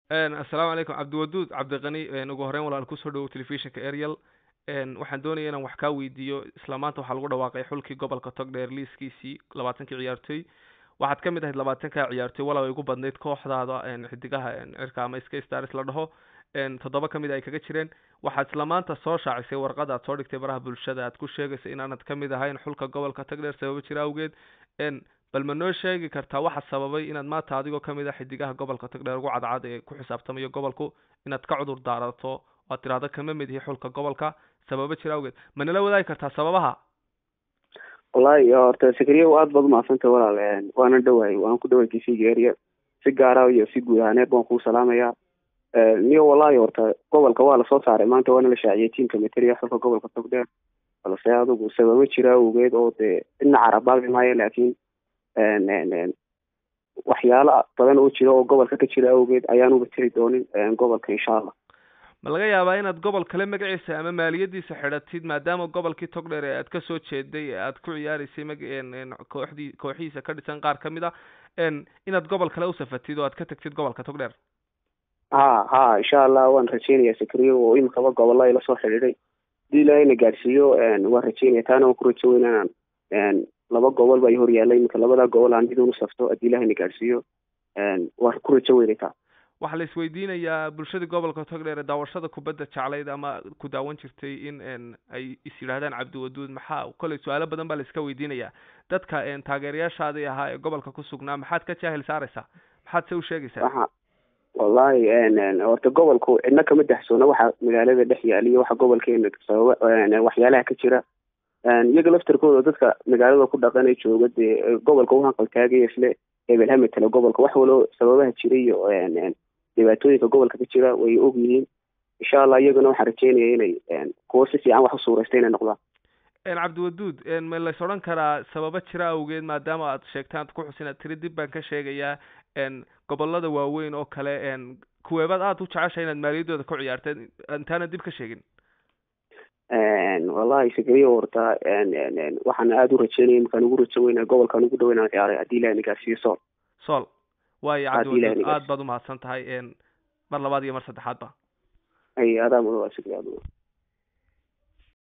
assalaamu calaykum cabdiwaduud cabdiqani ugu horeyn walaal kusoo dhawow telefishinka ariel waxaan doonaya inaan wax kaa weydiiyo isla maanta waxaa lagu dhawaaqay xulkii gobolka togdheer liiskiisii labaatankii ciyaartoy waxaad ka mid ahayd labaatanka ciyaartoy walow ay ugu badnayd kooxdaada xidigaha cirka ama ska stars la dhaho toddoba ka mid ay kaga jireen waxaad isla maanta soo shaacisay warqad aad soo dhigtay baraha bulshada aad ku sheegaysa inaanad ka mid ahayn xulka gobolka togdheer sababo jira awgeed bal ma noo sheegi kartaa waxa sababay inaad maanta adigoo kamid ah xidigaha gobolka togdheer ugu cadcad ee ku xisaabtamayo gobolku inaad ka cudur daarato oad tidhahdo kama mid ihi xulka gobolka sababo jira awgeed ma nala wadaagi kartaa sababaha wallahi horta sakriya aad baad umahadsantay walaal waana dhawahay waan ku dhawahay tcga area si gaara iyo si guud ahaaneed baan kuu salaamaya niyo wallahi horta gobolka waa lasoo saaray maanta waana la shaaciyay tiamka materiya xulka gobolka togdheer balse adigu sababo jira awgeed oo dee dhinaca carabaabi maayo laakiin waxyaalo badan oo jira oo gobolka ka jira awgeed ayaan uga tiri doonin gobolka insha allah ma laga yaabaa inaad gobol kale magaciisa ama maaliyadiisa xidhatid maadaama gobolkii togdheer ee aad kasoo jeeday ee aad ku ciyaareysay mag kooxdii kooxihiisa ka dhisan qaar kamid a inaad gobol kale usafatid oo aad ka tagtid gobolka togdheer ha ha insha allah waan rajeynaya sakriyo oo imikaba gobolla ila soo xidhiiday hadii ilaahayna gaadhsiiyo waan rajeynaya taana waan ku rajo weyn inaan laba gobol baa hor yaalla iminka labada gobol aan mid un usafto haddii ilahayna gaadhsiiyo waan ku rajo weynay taa waxaa la isweydiinayaa bulshadii gobolka togdheer ee daawashada kubadda jeclayd ama ku daawan jirtay in ay is yidhaahdaan cabdiwaduud maxaa kolley su-aalo badan baa la iska weydiinayaa dadka taageerayaashaadii ahaa ee gobolka ku sugnaa maxaad ka jaahil saaraysaa maxaad se u sheegaysaa wallahi horta gobolku cidna kama daxsoona waxa magaalada dhex yaaliyo waxa gobolkeena sababa waxyaalaha ka jira iyaga laftarkooda dadka magaalada ku dhaqanay jooga dee gobolka u hanqaltaagaya isle hebel hametele gobolka wax walo sababaha jira iyo dhibaatooyinka gobolka ka jira way og yihiin insha allah iyagana waxaan rajeynaya inay kuwo si fiican wax u suuraysta inay noqdaan cabdiwaduud ma lays odhan karaa sababo jira awgeed maadaama aad sheegtaan ad ku xusin aad tiri dib baan ka sheegayaa gobolada waaweyn oo kale kuweebaad aada u jeceshay inaad maaliyadooda ku ciyaarteen intaana dib ka sheegin wallahi sakriyo horta waxaan aada u rajeynaya markaan ugu rajo weyna gobolkaan ugu dhaweyn aan ciyaaray haddii ilahi nagaarsiiyo sool sool waayo cabdiwaduud aad baad umahadsan tahay mar labaad iyo mar saddexaad ba ay adaa mudan waa sakriyo aad